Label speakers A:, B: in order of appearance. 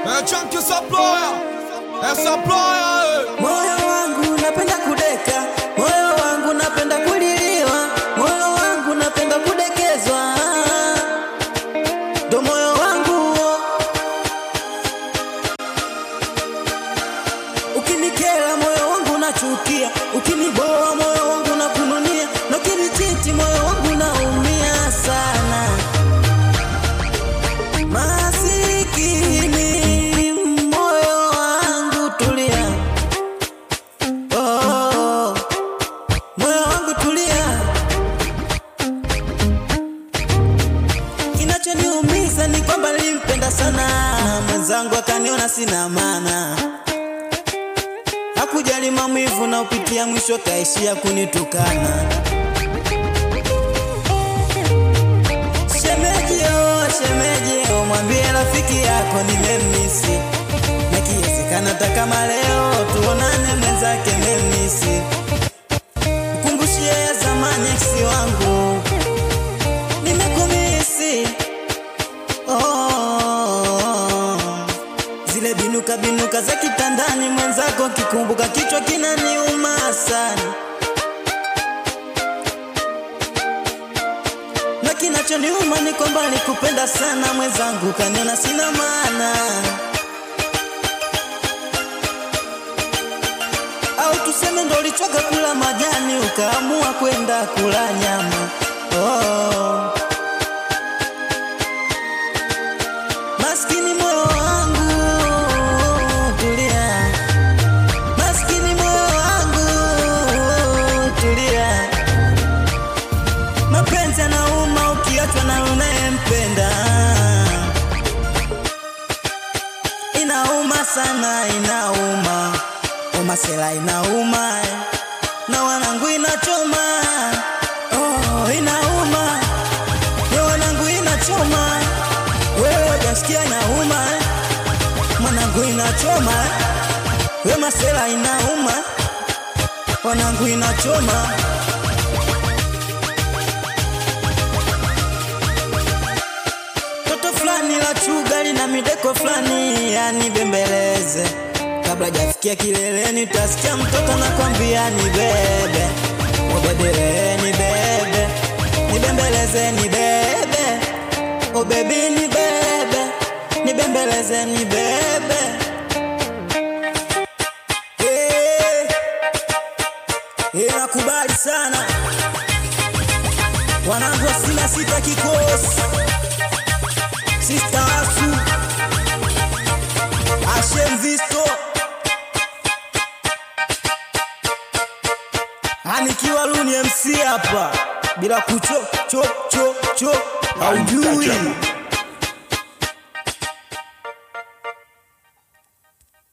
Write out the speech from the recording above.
A: Eh, chunky supplier. Eh, supplier, eh.
B: Moyo wangu napenda kudeka, moyo wangu napenda kuliliwa, moyo wangu napenda kudekezwa, ndo moyo wangu ukinikera, moyo wangu nachukia, ukiniboa, moyo wangu nakununia, na ukinichiti, moyo wangu naumia sana. Masikini moyo wangu tulia, oh, moyo wangu tulia. Kinachoniumiza ni kwamba nilimpenda sana mwenzangu, akaniona sina maana, hakujali maumivu na upitia, mwisho kaishia kunitukana. Shemeji oh, shemeji oh, mwambie rafiki yako nimemisi, na kiwezekana hata kama leo tuonane, mwenzake memisi, mkumbushie ya zamani eksi wangu nimekumisi oh, zile binuka binuka za kitandani, mwenzako kikumbuka, kichwa kinaniuma sana. na kinachoniuma ni kwamba nikupenda sana mwenzangu, kaniona sina maana, au tuseme ndo ulichoka kula majani ukaamua kwenda kula nyama. Oh. Maskini moyo wangu tulia, maskini moyo wangu tulia. Mapenzi yanauma ukiachwa na unayempenda, inauma sana, inauma umasela, inauma na wanangu inachoma, oh, inauma na wanangu inachoma, wewe hujasikia inauma, mwanangu inachoma, we masela inauma, wanangu inachoma. Toto fulani la chuga lina mideko fulani yani bembeleze kabla jafikia kileleni, utasikia mtoto nakwambia ni bebe o bebe ni bebe nibembeleze ni bebe o bebi ni bebe nibembeleze ni bebe Eh, eh, nakubali sana wanangu wa sina sita kikosi Sister Asu Hashem Visto Anikiwa Luni MC hapa bila kucho cho cho cho haujui